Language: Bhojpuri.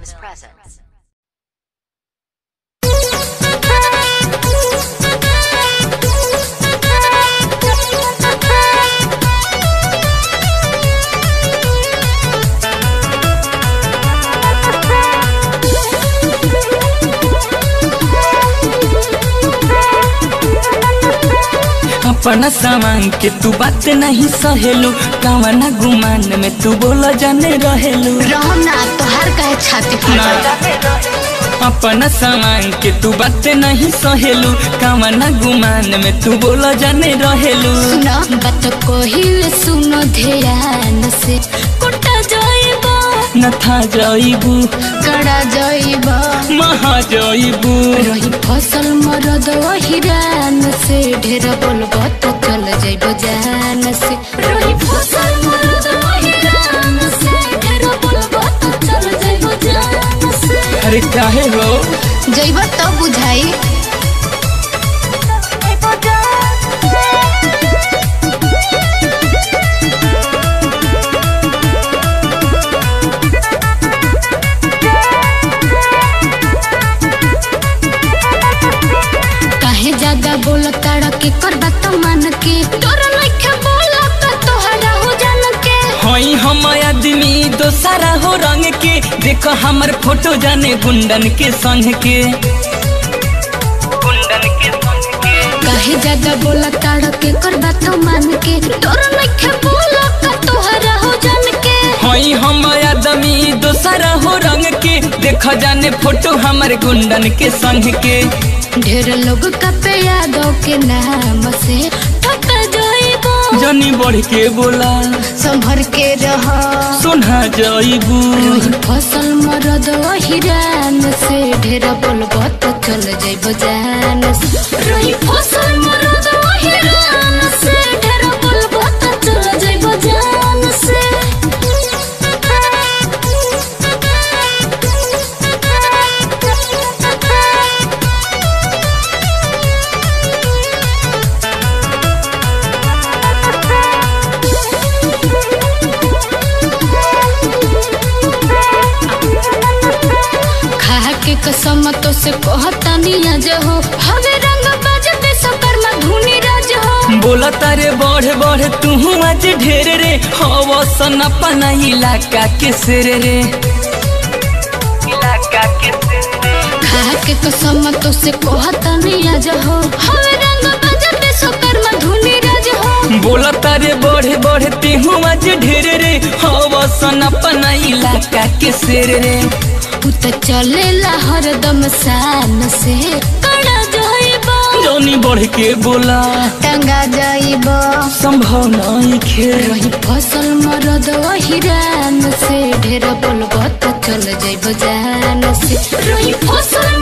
Films presents. अपना सामान के तू बात नहीं सहेलू कवना गुमान में तू बोला जाने रहेलू रहम ना तोहार काहे छाती फटा अपना सामान के तू बात नहीं सहेलू कवना गुमान में तू बोला जाने रहेलू सुनो बात कोहिल सुनो ध्यान से कुटा जाइबो न था जाइबू कड़ा जाइबो महा जाइबू रही फसल मरद हिरान से ढेर बोलबो तो चल जाइबो जान से रही फसल मरद हिरान से ढेर बोलबो तो चल जाइबो जान से अरे काहे हो जाइबो तो बुझाई काहे ज्यादा बोल ताड़ा के कर बात मान के डर लइखे बोल का तोहरा हो जान के हई हम आदमी दोसरा हो रंग के देखो हमर फोटो जाने गुंडन के संग के गुंडन के संग के काहे ज्यादा बोल ताड़ा के कर बात मान के डर लइखे बोल का तोहरा हो जान के हई हम आदमी दोसरा हो रंग के देखो जाने फोटो हमर गुंडन के संग के ढेर लोग का पे यादों के नाम से ठक जाइबो जनी बढ़ के बोला संभर के रह सुना जाइबू रही फसल मरद हिरान से ढेर बोलबो तो चल जाइबो जान से रही फसल मरद हिरान से ढेर बोलबो तो चल जाइबो जान से खा के कसम तो से कहता निया हो हवे रंग बजते सकर में धुनी राज हो बोला तारे बढ़ बढ़ तू आज ढेर रे हवा सन अपना इलाका के सिर रे इलाका के सिर रे खा के कसम तो से कहता निया हो हवे रंग बजते सकर में धुनी राज हो बोला तारे बढ़े बढ़े तेहू आज ढेर रे हवा सन अपना इलाका के सिर रे उ त चलेला हरदम शान से कड़ा जाइबो जौनी बढ़ के बोला टंगा जाइबो संभव नहीं खेल रही फसल मरद हिरान से ढेर बोलबो तो चल जाइबो जान से रही फसल